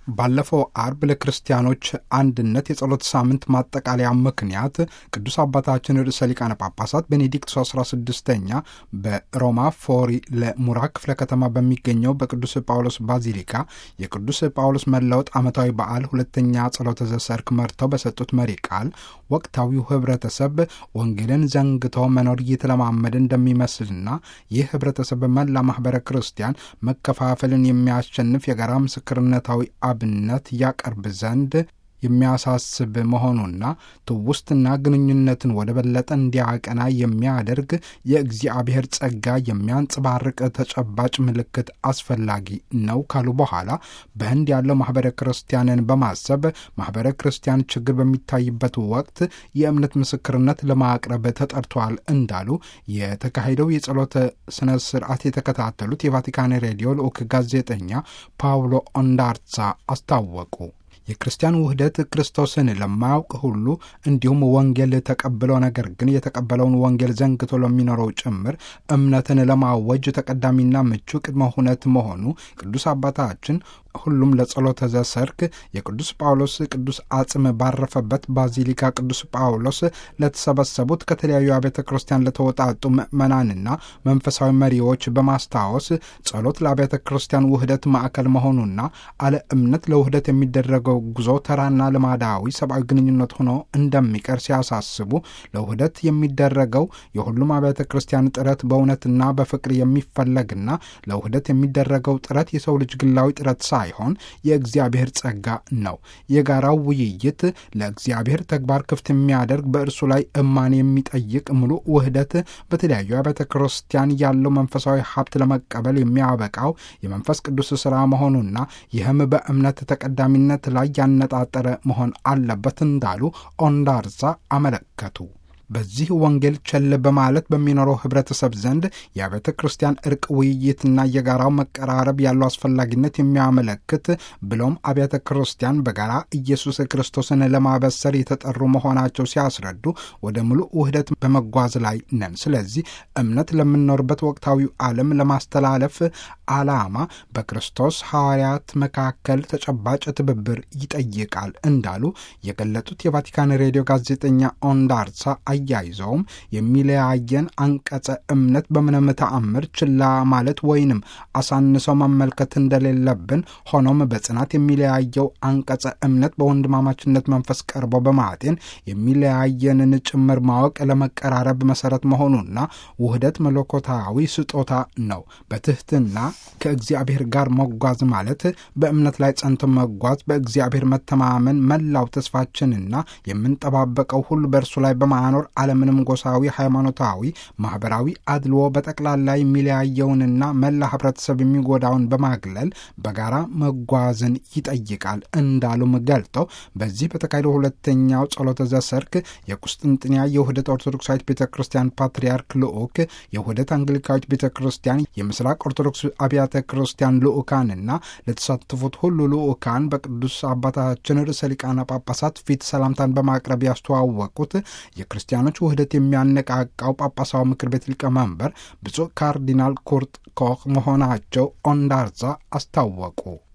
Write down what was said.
ባለፈው አርብ ለክርስቲያኖች አንድነት የጸሎት ሳምንት ማጠቃለያ ምክንያት ቅዱስ አባታችን ርዕሰ ሊቃነ ጳጳሳት ቤኔዲክቱ 16ኛ በሮማ ፎሪ ለሙራ ክፍለ ከተማ በሚገኘው በቅዱስ ጳውሎስ ባዚሊካ የቅዱስ ጳውሎስ መለወጥ ዓመታዊ በዓል ሁለተኛ ጸሎተ ዘሰርክ መርተው በሰጡት መሪ ቃል ወቅታዊው ህብረተሰብ ወንጌልን ዘንግቶ መኖር እየተለማመደ እንደሚመስልና ይህ ህብረተሰብ መላ ማህበረ ክርስቲያን መከፋፈልን የሚያሸንፍ የጋራ ምስክርነታዊ አብነት ያቀርብ ዘንድ የሚያሳስብ መሆኑና ትውስትና ግንኙነትን ወደ በለጠ እንዲያቀና የሚያደርግ የእግዚአብሔር ጸጋ የሚያንጸባርቅ ተጨባጭ ምልክት አስፈላጊ ነው ካሉ በኋላ በህንድ ያለው ማህበረ ክርስቲያንን በማሰብ ማህበረ ክርስቲያን ችግር በሚታይበት ወቅት የእምነት ምስክርነት ለማቅረብ ተጠርተዋል እንዳሉ የተካሄደው የጸሎተ ስነ ስርዓት የተከታተሉት የቫቲካን ሬዲዮ ልዑክ ጋዜጠኛ ፓውሎ ኦንዳርሳ አስታወቁ። የክርስቲያን ውህደት ክርስቶስን ለማያውቅ ሁሉ እንዲሁም ወንጌል ተቀብለው ነገር ግን የተቀበለውን ወንጌል ዘንግቶ ለሚኖረው ጭምር እምነትን ለማወጅ ተቀዳሚና ምቹ ቅድመ ሁነት መሆኑ ቅዱስ አባታችን ሁሉም ለጸሎተ ዘሰርክ የቅዱስ ጳውሎስ ቅዱስ አጽም ባረፈበት ባዚሊካ ቅዱስ ጳውሎስ ለተሰበሰቡት ከተለያዩ አብያተ ክርስቲያን ለተወጣጡ ምዕመናንና መንፈሳዊ መሪዎች በማስታወስ ጸሎት ለአብያተ ክርስቲያን ውህደት ማዕከል መሆኑና አለ እምነት ለውህደት የሚደረገው ጉዞ ተራና ልማዳዊ ሰብአዊ ግንኙነት ሆኖ እንደሚቀር ሲያሳስቡ ለውህደት የሚደረገው የሁሉም አብያተ ክርስቲያን ጥረት በእውነትና በፍቅር የሚፈለግና ለውህደት የሚደረገው ጥረት የሰው ልጅ ግላዊ ጥረት ሳይሆን የእግዚአብሔር ጸጋ ነው። የጋራው ውይይት ለእግዚአብሔር ተግባር ክፍት የሚያደርግ በእርሱ ላይ እማን የሚጠይቅ ሙሉ ውህደት በተለያዩ አብያተ ክርስቲያን ያለው መንፈሳዊ ሀብት ለመቀበል የሚያበቃው የመንፈስ ቅዱስ ሥራ መሆኑና ይህም በእምነት ተቀዳሚነት ላይ ያነጣጠረ መሆን አለበት እንዳሉ ኦንዳርዛ አመለከቱ። በዚህ ወንጌል ቸል በማለት በሚኖረው ህብረተሰብ ዘንድ የአብያተ ክርስቲያን እርቅ ውይይትና የጋራው መቀራረብ ያለው አስፈላጊነት የሚያመለክት ብሎም አብያተ ክርስቲያን በጋራ ኢየሱስ ክርስቶስን ለማበሰር የተጠሩ መሆናቸው ሲያስረዱ ወደ ሙሉ ውህደት በመጓዝ ላይ ነን። ስለዚህ እምነት ለምንኖርበት ወቅታዊ ዓለም ለማስተላለፍ ዓላማ በክርስቶስ ሐዋርያት መካከል ተጨባጭ ትብብር ይጠይቃል እንዳሉ የገለጡት የቫቲካን ሬዲዮ ጋዜጠኛ ኦንዳርሳ አያይዘውም የሚለያየን አንቀጸ እምነት በምንም ተአምር ችላ ማለት ወይንም አሳንሰው መመልከት እንደሌለብን፣ ሆኖም በጽናት የሚለያየው አንቀጸ እምነት በወንድማማችነት መንፈስ ቀርቦ በማጤን የሚለያየንን ጭምር ማወቅ ለመቀራረብ መሰረት መሆኑና ውህደት መለኮታዊ ስጦታ ነው። በትህትና ከእግዚአብሔር ጋር መጓዝ ማለት በእምነት ላይ ጸንቶ መጓዝ፣ በእግዚአብሔር መተማመን መላው ተስፋችንና የምንጠባበቀው ሁሉ በእርሱ ላይ በማኖር አለምንም ጎሳዊ፣ ሃይማኖታዊ፣ ማህበራዊ አድልዎ በጠቅላላ የሚለያየውንና መላ ህብረተሰብ የሚጎዳውን በማግለል በጋራ መጓዝን ይጠይቃል እንዳሉም ገልጠው በዚህ በተካሄደው ሁለተኛው ጸሎተ ዘሰርክ የቁስጥንጥንያ የውህደት ኦርቶዶክሳዊት ቤተ ክርስቲያን ፓትርያርክ ልዑክ፣ የውህደት አንግሊካዊት ቤተ ክርስቲያን፣ የምስራቅ ኦርቶዶክስ አብያተ ክርስቲያን ልዑካንና ለተሳተፉት ሁሉ ልዑካን በቅዱስ አባታችን ርዕሰ ሊቃነ ጳጳሳት ፊት ሰላምታን በማቅረብ ያስተዋወቁት የክርስቲያኖች ውህደት የሚያነቃቃው ጳጳሳዊ ምክር ቤት ሊቀመንበር ብፁዕ ካርዲናል ኩርት ኮክ መሆናቸው ኦንዳርዛ አስታወቁ።